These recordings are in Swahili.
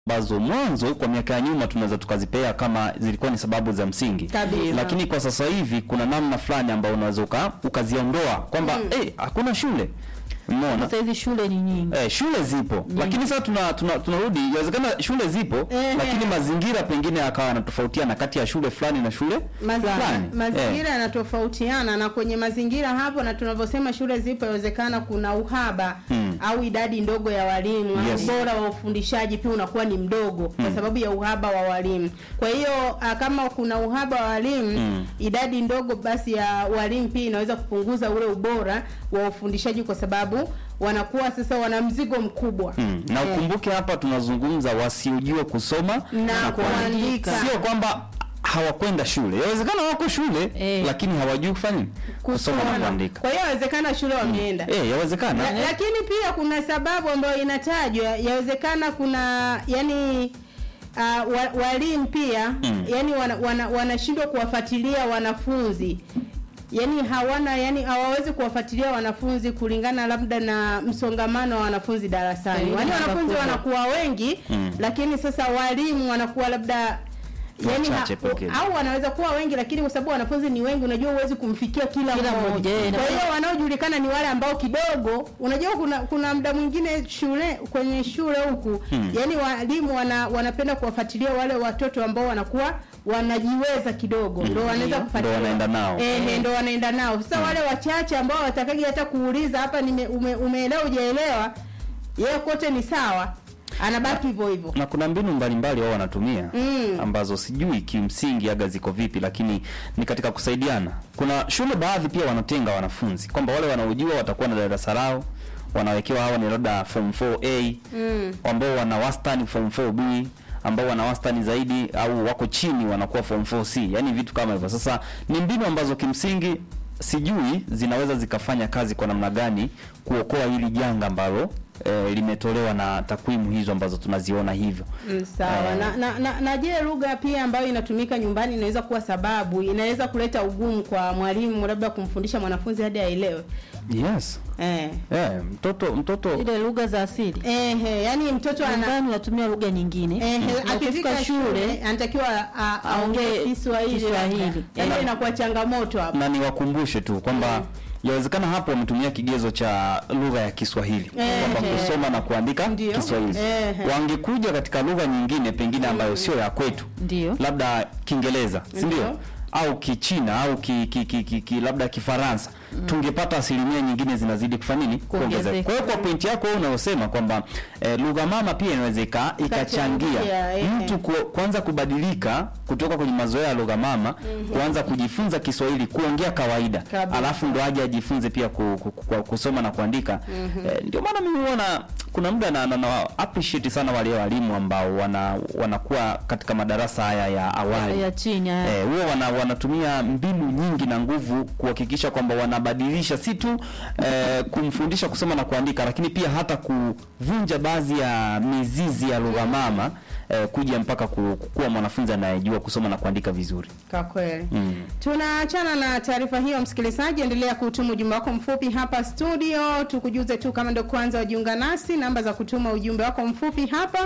ambazo mwanzo kwa miaka ya nyuma tunaweza tukazipea kama zilikuwa ni sababu za msingi Kabisa. lakini kwa sasa hivi kuna namna fulani ambayo unaweza uka- ukaziondoa kwamba eh, hakuna shule umeona Sasa hizi shule ni nyingi. Eh, shule zipo lakini sasa tuna tuna- tunarudi inawezekana shule zipo Ehe. lakini mazingira pengine yakawa yanatofautiana kati ya shule fulani na shule Mazi- fulani mazingira yanatofautiana na kwenye mazingira hapo, na tunavyosema shule zipo, inawezekana kuna uhaba Mm. au idadi ndogo ya walimu au Yes. ubora wa ufundishaji pia unakuwa ni mdogo kwa sababu ya uhaba wa walimu. Kwa hiyo ah, kama kuna uhaba wa walimu Mm. idadi ndogo basi ya walimu pia inaweza kupunguza ule ubora wa ufundishaji kwa sababu wanakuwa sasa wana mzigo mkubwa Mm. na Eh. ukumbuke hapa tunazungumza wasiojua kusoma na kuandika sio kwamba hawakwenda shule yawezekana wako shule Eh. lakini hawajui kufanya nini kusoma na kuandika Kwa hiyo inawezekana shule wameenda eh yawezekana La, lakini pia kuna sababu ambayo inatajwa, yawezekana kuna yani uh, wa, walimu pia Mm. yani wanashindwa wana, wanashindwa kuwafuatilia wanafunzi yani hawana yani hawawezi kuwafuatilia wanafunzi kulingana labda na msongamano wa wanafunzi darasani. Eh, Yaani namba wanafunzi kubwa. wanakuwa wengi Mm. lakini sasa walimu wanakuwa labda yani Wachache pekee. au wanaweza kuwa wengi lakini kwa sababu wanafunzi ni wengi, unajua huwezi kumfikia kila, Kila mmoja. mmoja, eh, Kwa na- hiyo wanaojulikana ni wale ambao kidogo, unajua kuna kuna muda mwingine shule kwenye shule huku Hmm. yani walimu wana, wanapenda kuwafuatilia wale watoto ambao wanakuwa wanajiweza kidogo ndo wanaweza Ndio. kufuatilia Ndo wanaenda nao. eh, ndo wanaenda nao sasa wale wachache ambao watakagi hata kuuliza hapa nime, ume, umeelewa hujaelewa yeye kote ni sawa anabaki hivyo hivyo na kuna mbinu mbalimbali wao wanatumia Mm. ambazo sijui kimsingi aga ziko vipi, lakini ni katika kusaidiana. Kuna shule baadhi pia wanatenga wanafunzi kwamba wale wanaojua watakuwa na darasa lao, wanawekewa hawa ni labda form 4A mm. ambao wana wastani form 4B ambao wana wastani zaidi au wako chini wanakuwa form 4C, yani vitu kama hivyo. Sasa ni mbinu ambazo kimsingi sijui zinaweza zikafanya kazi kwa namna gani kuokoa hili janga ambalo eh, limetolewa na takwimu hizo ambazo tunaziona hivyo. Mm, sawa Eh. na, na, na, na je lugha pia ambayo inatumika nyumbani inaweza kuwa sababu inaweza kuleta ugumu kwa mwalimu labda kumfundisha mwanafunzi hadi aelewe Yes. eh. Eh, mtoto mtoto Ile lugha za asili. Ehe, yani mtoto ana Nyumbani unatumia lugha nyingine. Ehe, Na akifika ukifika shule anatakiwa a- aongee aongee Kiswahili. Kiswahili. Yaani inakuwa changamoto hapo. na niwakumbushe tu kwamba yawezekana hapo wametumia kigezo cha lugha ya Kiswahili Eh, kwamba eh. kusoma na kuandika Ndio. Kiswahili. Eh, eh. Wangekuja katika lugha nyingine pengine ambayo sio ya kwetu, Ndio. labda Kiingereza, si ndio? Ndio. Au Kichina au ki, ki, ki, ki, ki, labda Kifaransa tungepata asilimia nyingine zinazidi kufanya nini? Kuongezeka. Kwa hiyo kwa pointi yako wewe unayosema kwamba eh, lugha mama pia inaweza ika- ikachangia Ikachangia, eh. mtu ku, kuanza kubadilika kutoka kwenye mazoea ya lugha mama kuanza kujifunza Kiswahili kuongea kawaida Kabisa. alafu ndo aje ajifunze pia ku, ku, ku, kusoma na kuandika eh, ndio maana mimi huona kuna muda na, na, na appreciate sana wale walimu ambao wana wanakuwa katika madarasa haya ya awali Ya chini. haya. Eh, huwa wana, wanatumia mbinu nyingi na nguvu kuhakikisha kwamba wanabadilisha si tu eh, kumfundisha kusoma na kuandika, lakini pia hata kuvunja baadhi ya mizizi ya lugha mama eh, kuja mpaka ku- kuwa mwanafunzi anayejua kusoma na kuandika vizuri. Kwa kweli. Mm. Tunaachana na taarifa hiyo, msikilizaji, endelea kutuma ujumbe wako mfupi hapa studio. Tukujuze tu kama ndo kwanza wajiunga nasi, namba za kutuma ujumbe wako mfupi hapa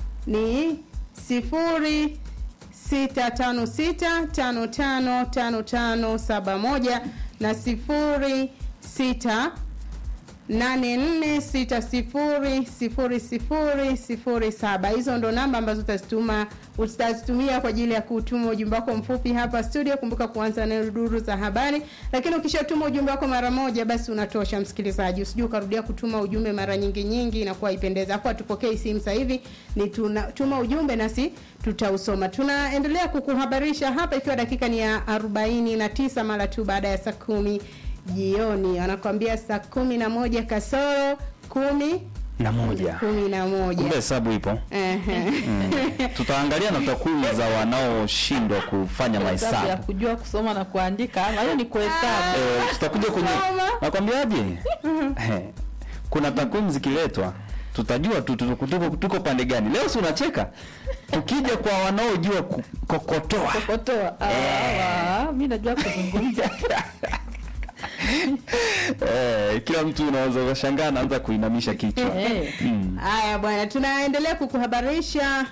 ni sifuri sita tano sita tano tano tano tano saba moja na sifuri sita nane nne sita sifuri sifuri sifuri sifuri saba. Hizo ndo namba ambazo utazituma utazitumia kwa ajili ya kutuma ujumbe wako mfupi hapa studio. Kumbuka kuanza na duru za habari, lakini ukishatuma ujumbe wako mara moja, basi unatosha msikilizaji. Usijue ukarudia kutuma ujumbe mara nyingi nyingi, inakuwa ipendeza. Hapo hatupokei simu sasa hivi, ni tuna, tuma ujumbe nasi tutausoma. Tunaendelea kukuhabarisha hapa, ikiwa dakika ni ya arobaini na tisa mara tu baada ya saa kumi jioni wanakwambia saa kumi na moja kasoro kumi Na moja. kumi na moja Kumbe hesabu ipo. Ehe. Tutaangalia na takwimu za wanaoshindwa kufanya Hesabu ya mahesabu. kujua kusoma na kuandika. ama Hiyo ni kuhesabu. Eh, tutakuja kwenye Soma. nakwambiaje? Eh, kuna takwimu zikiletwa tutajua tu tuko, tuko, tuko pande gani. Leo si unacheka? Tukija kwa wanaojua kukokotoa. Kokotoa. Ah, ah, mimi najua kuzungumza. eh, kila mtu unaweza ukashangaa anaanza kuinamisha kichwa Eh. mm. Haya bwana, tunaendelea kukuhabarisha